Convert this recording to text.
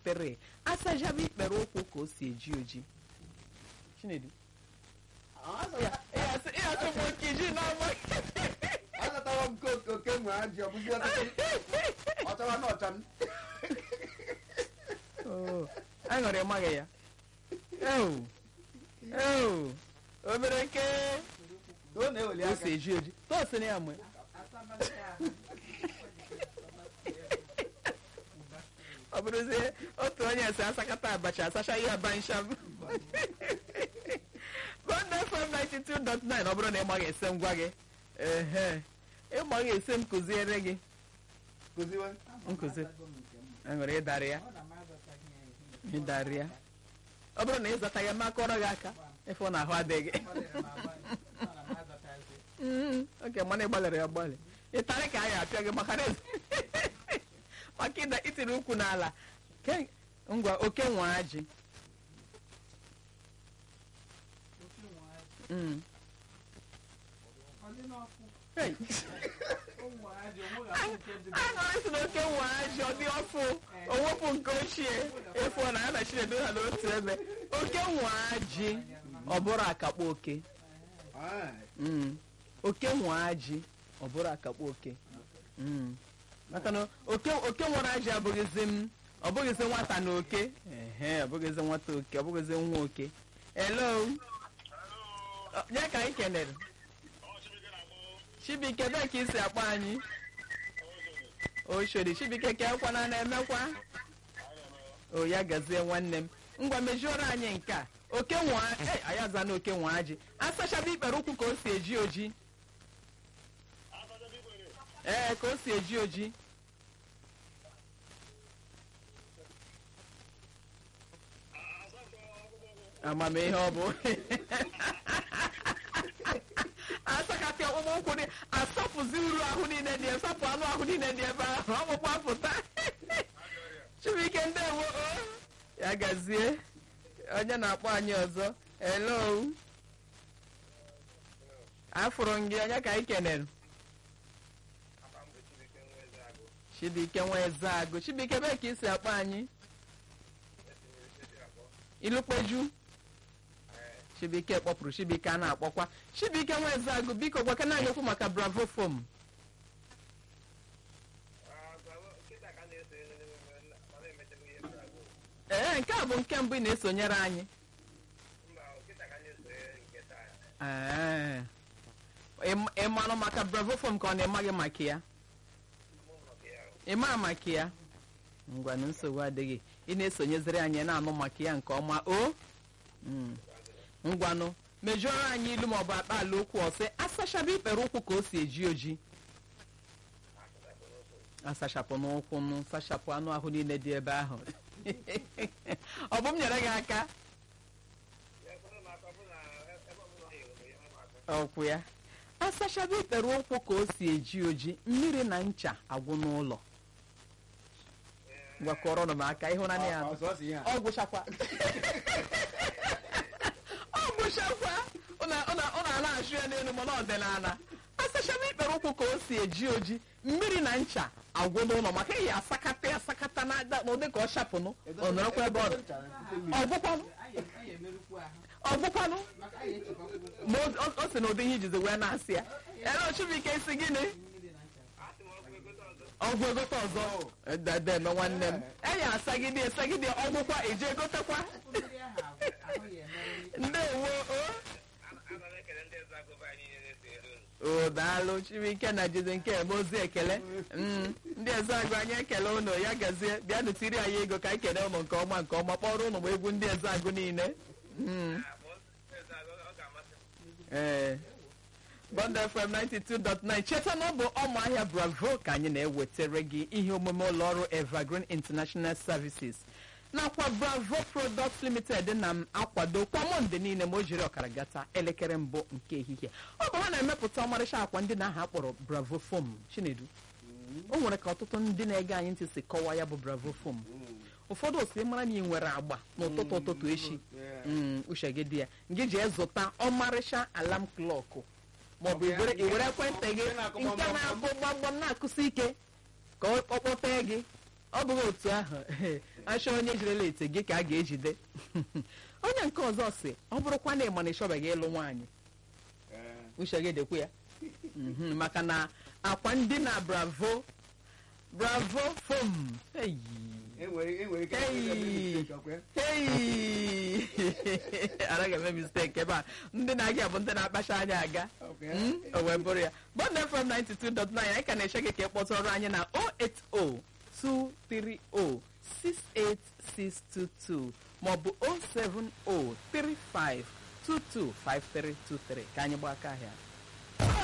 3 asachaba ikpere ụkwụ ka o si eji oji chinedu ịghasị m okiji n'ọma azụtara m nke oke nwe ajị ọ bụzi ọchawa na ọcha m aṅụrị maghị ya ewu ewu obere nke o na-eweli o aka si eji oji tosịrị ya mgbe ọ bụrụzie otu onye si asakata abacha asacha ihe abansham Bond FM 92.9 ọ bụrụ na ị maghị ese ngwa gị ehe ị maghị ese m kụziere gị kụziwe nkụzi aṅụrị ịdarị ya ịdarị ya ọ bụrụ na ị zata ya makọrọ gị aka ịfụ na ahụ adịghị Mm, oke mana ị gbalịrị ya gbalị ịtarị ka a ya apịa gị maka na maka ịda itiri ụkwụ n'ala Ke- ngwa oke nwa ajị Mm. Hey. aṅụrị si na oke nwa ajị ọ dị ọfụ owepụ nke ochie efu na ya na chinedu ha n'otu ebe oke nwa ajị ọ bụrụ akakpọ oke Mm. oke nwe ajị ọ bụrụ akakpọ oke Mm. maka na oke oke nwere ajị abụghịzi m ọ bụghịzi nwata na oke ehe ọ bụghịzi nwata oke ọ bụghịzi nwa oke hello Ọ, nye ka anyị kenere chibike ebe ka isi akpọ anyị oshodi chibike ka ekwana na-emekwa o ya gazie nwanne m ngwa mejuoro anyị nke a oke nwa eh, anyị aza na oke nwa ajị asachaba ikpere ụkwụ ka o si eji oji ee ka o si eji oji amamihe ọ bụ asakapị ọkpụkpụ ụkwụ dị asapụzi uru ahụ niile dị asapụ anụ ahụ niile dị ebe ahụ ọkpụkpụ apụta chibuike ndewo o ya gazie onye na-akpọ anyị ọzọ hello afụrụ m gị onye ka anyị kenere chibuike nwa eze agụ chibuike ebe ka isi akpọ anyị ilukpeju chibuike kpọpụrụ chibuike a na-akpọkwa chibuike nwa eze agụ biko gwakana anyị okwu maka bravo fom ee nke a bụ nke mbụ ị na-esonyere anyị Ee. Ị- ị marụ maka bravo fom ka ọ na-emaghị maka ya ịma maka ya ngwanụ nsogbu adịghị ị na-esonyezere anyị na-anụ maka ya nke ọma o Mm. ngwanụ mejuoro anyị ilu maọbụ akpa ala okwu ọsị asachaba ikpere ụkwụ ka o si eji oji asachapụ n'ụkwụ nụ sachapụ anụ ahụ niile dị ebe ahụ ọ bụ m nyere gị aka ọkwụ ya asachaba ikpere ụkwụ ka o si eji oji mmiri na ncha agwụ n'ụlọ gwakọrọnụ m aka ịhụnanya ya ọsọsọ ihe a ọ gwụchakwa ọ gwụchakwa ọ na-ala achụ ya n'elu mana ọdịnala asachaba ikpere ụkwụ ka o si eji oji mmiri na ncha agwụ n'ụlọ maka ihe asakata ya asakata na ada- n'ụdị ka ọ shapụnụ ọ nọrọkwa ebe ọ dị ọgwụkwanụ ọgwụkwanụ ma o- o- o si na ụdị ihe ijizi wee na-asị ya ere chibuike isi gịnị ọgwụ egote ọzọ dede eme nwanne m eya asagide esagide ọgwụkwa eji egotekwa ndewo o o daalụ chibuike na jizi nke eme ozi ekele Mm, ndị eze agụ anyị ekele ụnụ ya gazie bịanụ tiri anyị ego ka anyị kele ụnụ nke ọma nke ọma kpọrọ ụnụ ma egwu ndị eze agụ niile Mm, ee Bond FM 92.9 cheta na ọ bụ ọmụahịa bravo ka anyị na-ewetara gị ihe omume ụlọọrụ evergreen international services nakwa bravo products limited na m akwado kwa mọnde niile ma o jiri ọkara gata elekere mbụ nke ehihie ọ bụ ha na-emepụta ọmarịcha akwa ndị na aha kpọrọ bravo foam chinedu o nwere ka ọtụtụ ndị na-ege anyị ntị si kọwaa ya bụ bravo foam ụfọdụ osi mara na ị nwere agba n'ụtụtụ ụtụtụ echi Mm, uche gị dị ya ngị ji zụta ọmarịcha alam klọkụ maọbụ Okay. iwere iwere ekwentị gị Nke na-akụ nke gbamgbam. na-akụ gbamgbam na-akụsi ike ka ọ kpọtee gị ọ bụghị otu ahụ achọ onye jirela ete gị ka a ga-ejide onye nke ọzọ si ọ bụrụkwa na ịma na ịchọbeghị ịlụ nwaanyị Ee, uche gị dekwe ya Mhm, maka na akwa ndị na bravo bravo fom eyi enwere enwere ike Hey. ime mistake, ọkwa ya? Hey! anaghị eme mistake ebe a ndị na-aga bụ ndị na-akpacha anya aga ọkwa ya? Mm, o wee bụrụ ya bọd fm 92.9 anyị ka na-eche gị ka ị kpọtụrụ anyị na 08023068622 maọbụ 07035225323 ka anyị gbaa aka ahịa